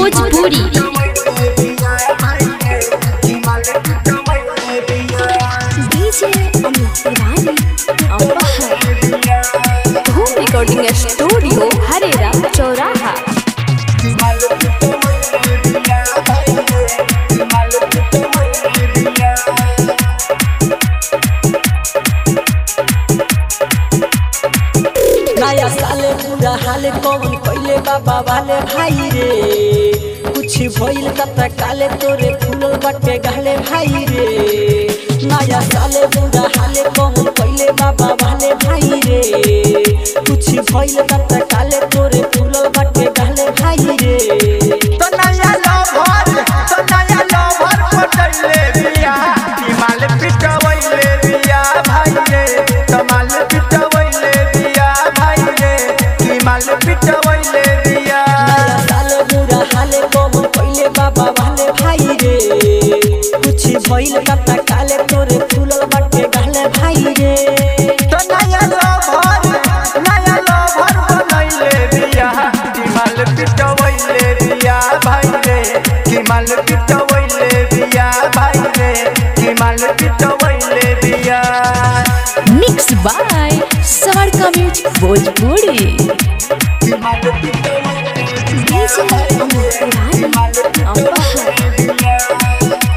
Bhojpuri DJ Amit Tiwari Amar Dhoom recording studio Herrera चौराहा नया साले पूरा हाले कौन पहले बाबा वाले भाई रे कुछ भइल कता काले तोरे फूलल बाटे गाले भाई रे नया साले पूरा हाले कौन पहले बाबा वाले भाई रे कुछ भइल कता काले तोरे फूलल बाटे गाले भाई रे तो नया लवर तो नया लवर पटैले बिया हिमाल पिटवैले बिया भाई रे कमाल पिटवैले बिया भाई रे हिमाल पिटवैले बिया नया साले पूरा हाले कौन पहले बाबा वाले भाई रे कुछ भइल कता काले तोरे फूलल बाटे गाले भाई रे तो नया लवर नया लवर बनैले बिया हिमाल पिटवैले बिया भाई रे हिमाल पिटवैले बिया भाई रे हिमाल पिटवैले बिया मिक्स बाय सवारका म्यूजिक भोजपुरी डीजे अमित तिवारी अमर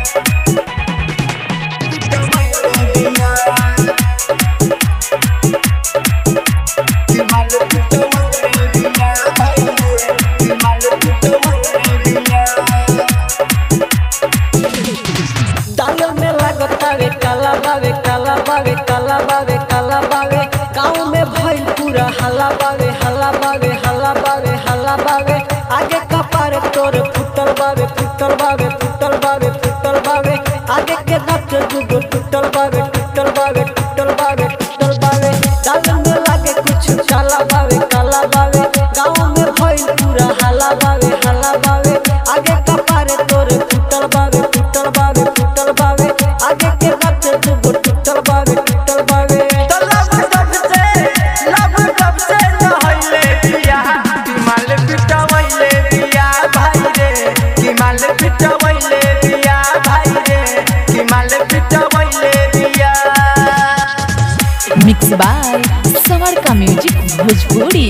डांगल में लागतावे काला बावे काला बावे काला बावे काला बावे गाँव में भइल पूरा हल्ला बावे हल्ला बावे हल्ला बावे हल्ला बावे आगे कपार तोर फुटल बावे फुटल बावे फुटल बावे फुटल बावे आगे के दांत दुगो टूटल बावे टूटल बावे टूटल बावे टूटल बावे डांगल में लागे कुछ काला बावे काला बावे गाँव में भइल पूरा हल्ला बावे हल्ला बावे आगे कपार तोर फुटल बावे फुटल बावे फुटल बावे आगे के दांत दुगो टूटल बावे टूटल बावे तो लब सबसे लब सबसे नहैले बिया हिमाल पिटवैले बिया भाई रे हिमाल पिटवैले बिया भाई रे हिमाल पिटवैले बिया मिक्स बाय सवारका म्यूजिक भोजपुरी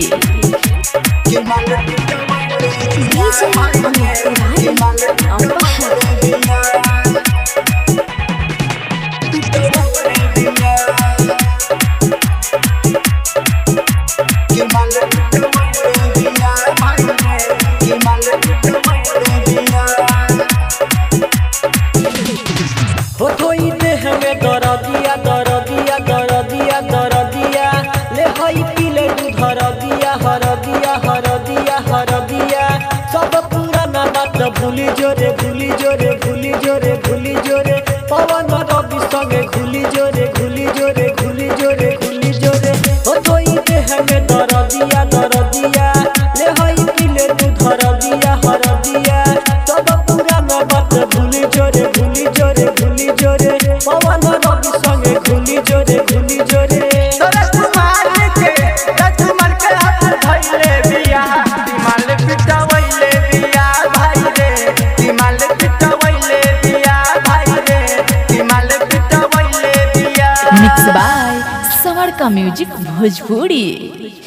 डीजे अमित तिवारी अमर हो थोई देह में दरदिया दरदिया दरदिया दरदिया ले हई पीले दूध हरदिया हरदिया हरदिया हरदिया सब पुराना बात भूली जोरे भूली जोरे भूली जोरे भूली जोरे पवन रवि संगे घुली जोरे घुली जोरे घुली जोरे घुली जोरे हो थोई देह में दरदिया दरदिया ले हई पीले दूध हरदिया हरदिया सब पुराना बात भूली जोरे भूली जोरे भूली जोरे पवन रवि संगे घुली जोरे घुली जोरे तोरा कुमार के राजकुमार के हाथ धइले बिया हिमाल पिटवैले बिया भाई रे हिमाल पिटवैले बिया भाई रे हिमाल पिटवैले बिया मिक्स बाय सवारका म्यूजिक भोजपुरी